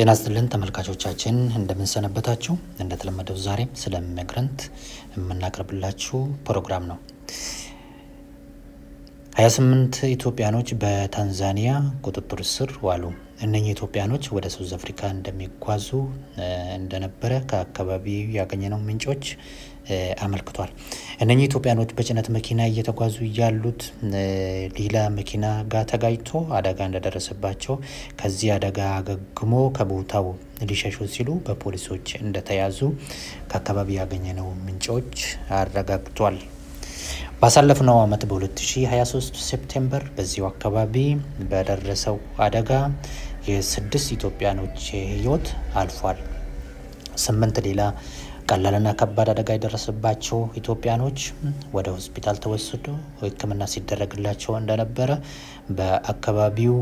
ጤና ይስጥልን ተመልካቾቻችን እንደምንሰነበታችሁ። እንደተለመደው ዛሬም ስለ ኢሚግረንት የምናቀርብላችሁ ፕሮግራም ነው። 28 ኢትዮጵያኖች በታንዛኒያ ቁጥጥር ስር ዋሉ። እነኚህ ኢትዮጵያኖች ወደ ሳውዝ አፍሪካ እንደሚጓዙ እንደነበረ ከአካባቢው ያገኘነው ምንጮች አመልክቷል። እነኚህ ኢትዮጵያኖች በጭነት መኪና እየተጓዙ ያሉት ሌላ መኪና ጋር ተጋጭቶ አደጋ እንደደረሰባቸው ከዚህ አደጋ አገግሞ ከቦታው ሊሸሹ ሲሉ በፖሊሶች እንደተያዙ ከአካባቢው ያገኘነው ምንጮች አረጋግጧል። ባሳለፍነው ዓመት በ2023 ሴፕቴምበር በዚሁ አካባቢ በደረሰው አደጋ የስድስት ኢትዮጵያኖች ሕይወት አልፏል። ስምንት ሌላ ቀላልና ከባድ አደጋ የደረሰባቸው ኢትዮጵያኖች ወደ ሆስፒታል ተወስዶ ሕክምና ሲደረግላቸው እንደነበረ በአካባቢው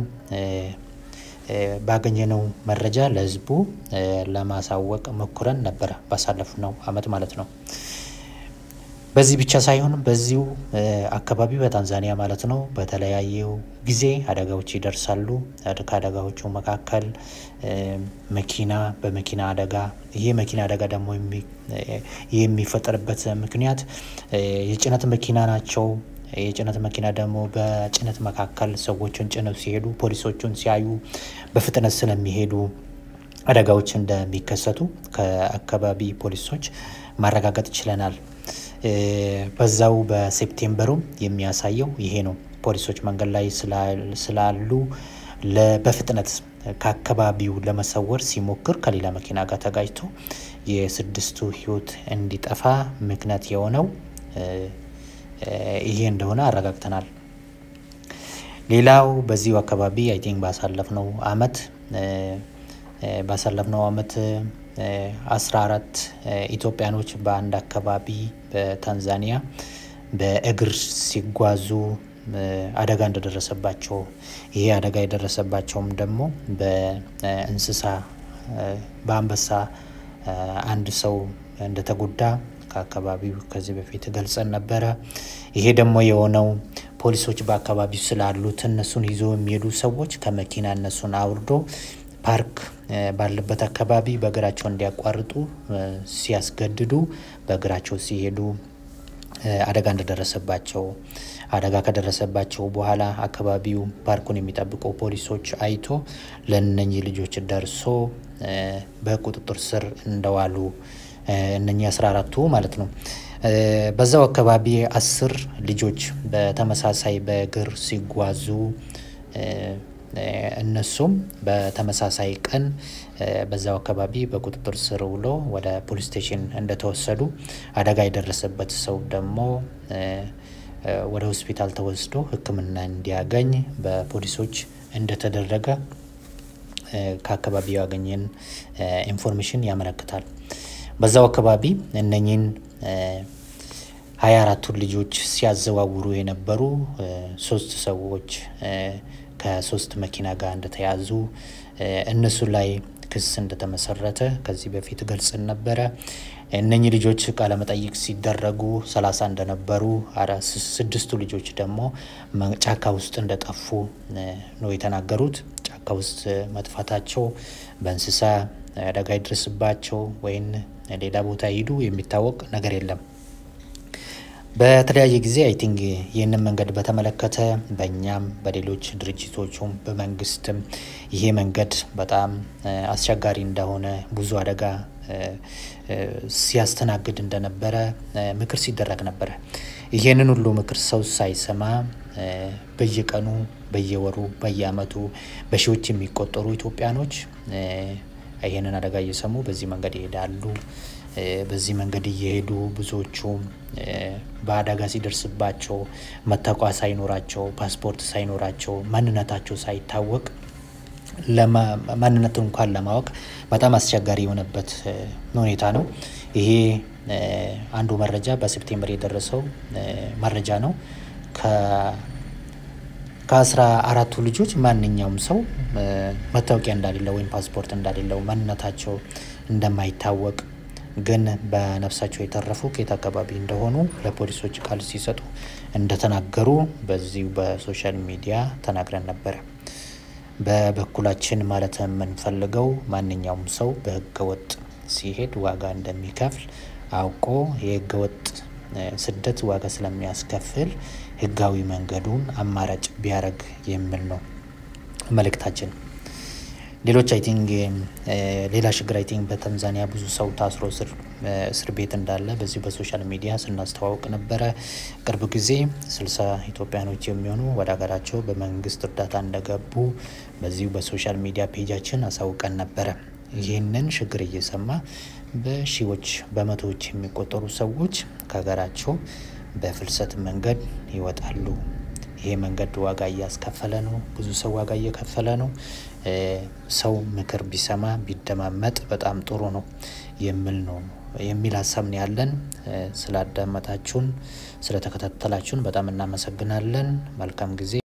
ባገኘነው መረጃ ለሕዝቡ ለማሳወቅ ሞክረን ነበረ። ባሳለፍነው ዓመት ማለት ነው። በዚህ ብቻ ሳይሆን በዚሁ አካባቢ በታንዛኒያ ማለት ነው በተለያየው ጊዜ አደጋዎች ይደርሳሉ። ከአደጋዎቹ መካከል መኪና በመኪና አደጋ ይሄ መኪና አደጋ ደግሞ የሚፈጠርበት ምክንያት የጭነት መኪና ናቸው። የጭነት መኪና ደግሞ በጭነት መካከል ሰዎችን ጭነው ሲሄዱ ፖሊሶቹን ሲያዩ በፍጥነት ስለሚሄዱ አደጋዎች እንደሚከሰቱ ከአካባቢ ፖሊሶች ማረጋገጥ ችለናል። በዛው በሴፕቴምበሩ የሚያሳየው ይሄ ነው። ፖሊሶች መንገድ ላይ ስላሉ በፍጥነት ከአካባቢው ለመሰወር ሲሞክር ከሌላ መኪና ጋር ተጋጭቶ የስድስቱ ሕይወት እንዲጠፋ ምክንያት የሆነው ይሄ እንደሆነ አረጋግተናል። ሌላው በዚሁ አካባቢ አይ ቲንክ ባሳለፍነው አመት ባሳለፍነው አመት አስራ አራት ኢትዮጵያኖች በአንድ አካባቢ በታንዛኒያ በእግር ሲጓዙ አደጋ እንደደረሰባቸው ይሄ አደጋ የደረሰባቸውም ደግሞ በእንስሳ በአንበሳ አንድ ሰው እንደተጎዳ ከአካባቢው ከዚህ በፊት ገልጸን ነበረ። ይሄ ደግሞ የሆነው ፖሊሶች በአካባቢው ስላሉት እነሱን ይዞ የሚሄዱ ሰዎች ከመኪና እነሱን አውርዶ ፓርክ ባለበት አካባቢ በእግራቸው እንዲያቋርጡ ሲያስገድዱ በእግራቸው ሲሄዱ አደጋ እንደደረሰባቸው አደጋ ከደረሰባቸው በኋላ አካባቢው ፓርኩን የሚጠብቁ ፖሊሶች አይቶ ለእነኚህ ልጆች ደርሶ በቁጥጥር ስር እንደዋሉ እነኚህ አስራ አራቱ ማለት ነው። በዛው አካባቢ አስር ልጆች በተመሳሳይ በእግር ሲጓዙ እነሱም በተመሳሳይ ቀን በዛው አካባቢ በቁጥጥር ስር ውሎ ወደ ፖሊስ ስቴሽን እንደተወሰዱ አደጋ የደረሰበት ሰው ደግሞ ወደ ሆስፒታል ተወስዶ ሕክምና እንዲያገኝ በፖሊሶች እንደተደረገ ከአካባቢው ያገኘን ኢንፎርሜሽን ያመለክታል። በዛው አካባቢ እነኚህን ሀያ አራቱን ልጆች ሲያዘዋውሩ የነበሩ ሶስት ሰዎች ከሶስት መኪና ጋር እንደተያዙ እነሱ ላይ ክስ እንደተመሰረተ ከዚህ በፊት ገልጽን ነበረ። እነኚህ ልጆች ቃለመጠይቅ ሲደረጉ ሰላሳ እንደነበሩ ስድስቱ ልጆች ደግሞ ጫካ ውስጥ እንደጠፉ ነው የተናገሩት። ጫካ ውስጥ መጥፋታቸው በእንስሳ አደጋ ይድረስባቸው ወይም ሌላ ቦታ ሂዱ የሚታወቅ ነገር የለም። በተለያየ ጊዜ አይ ቲንክ ይህንን መንገድ በተመለከተ በእኛም በሌሎች ድርጅቶቹም በመንግስትም ይሄ መንገድ በጣም አስቸጋሪ እንደሆነ ብዙ አደጋ ሲያስተናግድ እንደነበረ ምክር ሲደረግ ነበረ። ይሄንን ሁሉ ምክር ሰው ሳይሰማ በየቀኑ በየወሩ በየአመቱ በሺዎች የሚቆጠሩ ኢትዮጵያኖች ይሄንን አደጋ እየሰሙ በዚህ መንገድ ይሄዳሉ። በዚህ መንገድ እየሄዱ ብዙዎቹ በአደጋ ሲደርስባቸው መታወቂያ ሳይኖራቸው ፓስፖርት ሳይኖራቸው ማንነታቸው ሳይታወቅ ማንነቱ እንኳን ለማወቅ በጣም አስቸጋሪ የሆነበት ሁኔታ ነው። ይሄ አንዱ መረጃ በሴፕቴምበር የደረሰው መረጃ ነው። ከአስራ አራቱ ልጆች ማንኛውም ሰው መታወቂያ እንዳሌለው ወይም ፓስፖርት እንዳሌለው ማንነታቸው እንደማይታወቅ ግን በነፍሳቸው የተረፉ ከየት አካባቢ እንደሆኑ ለፖሊሶች ቃል ሲሰጡ እንደተናገሩ በዚሁ በሶሻል ሚዲያ ተናግረን ነበረ። በበኩላችን ማለት የምንፈልገው ማንኛውም ሰው በህገወጥ ሲሄድ ዋጋ እንደሚከፍል አውቆ የህገወጥ ስደት ዋጋ ስለሚያስከፍል ህጋዊ መንገዱን አማራጭ ቢያደርግ የሚል ነው መልእክታችን። ሌሎች አይ ቲንክ ሌላ ችግር አይ ቲንክ በታንዛኒያ ብዙ ሰው ታስሮ እስር ቤት እንዳለ በዚሁ በሶሻል ሚዲያ ስናስተዋውቅ ነበረ። ቅርብ ጊዜ ስልሳ ኢትዮጵያኖች የሚሆኑ ወደ ሀገራቸው በመንግስት እርዳታ እንደገቡ በዚሁ በሶሻል ሚዲያ ፔጃችን አሳውቀን ነበረ። ይህንን ችግር እየሰማ በሺዎች በመቶዎች የሚቆጠሩ ሰዎች ከሀገራቸው በፍልሰት መንገድ ይወጣሉ። ይሄ መንገድ ዋጋ እያስከፈለ ነው። ብዙ ሰው ዋጋ እየከፈለ ነው። ሰው ምክር ቢሰማ ቢደማመጥ በጣም ጥሩ ነው የሚል ነው የሚል ሀሳብ ነው ያለን። ስላዳመጣችሁን ስለተከታተላችሁን በጣም እናመሰግናለን። መልካም ጊዜ